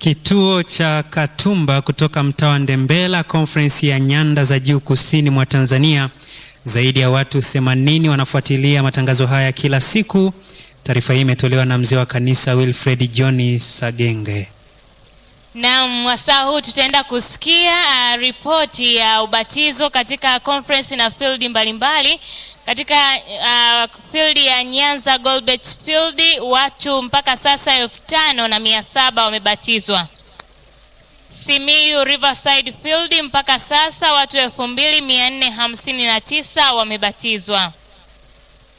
Kituo cha Katumba kutoka mtaa wa Ndembela, Conference ya Nyanda za Juu Kusini mwa Tanzania. Zaidi ya watu 80 wanafuatilia matangazo haya kila siku. Taarifa hii imetolewa na mzee wa kanisa Wilfred John Sagenge. Naam, wasaa huu tutaenda kusikia uh, ripoti ya ubatizo katika conference na field mbalimbali katika uh, field ya Nyanza Golbet Field watu mpaka sasa elfu tano na mia saba wamebatizwa. Simiyu Riverside Field mpaka sasa watu elfu mbili mia nne hamsini na tisa wamebatizwa.